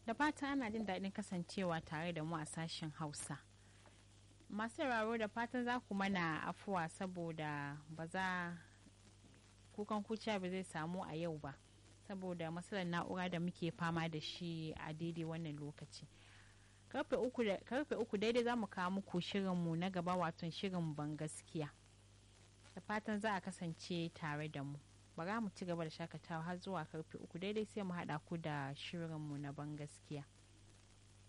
da fatan ana jin daɗin kasancewa tare da mu a sashen hausa masu sauraro da fatan za ku mana afuwa saboda ba za kukan kuciya ba zai samu a yau ba saboda matsalar na'ura da muke fama da shi a daidai wannan lokaci karfe uku daidai za mu kawo muku shirinmu na gaba wato shirin ban gaskiya da fatan za a kasance tare da mu bara mu ci gaba da shakatawa har zuwa karfe uku daidai sai mu haɗa ku da shirinmu na ban gaskiya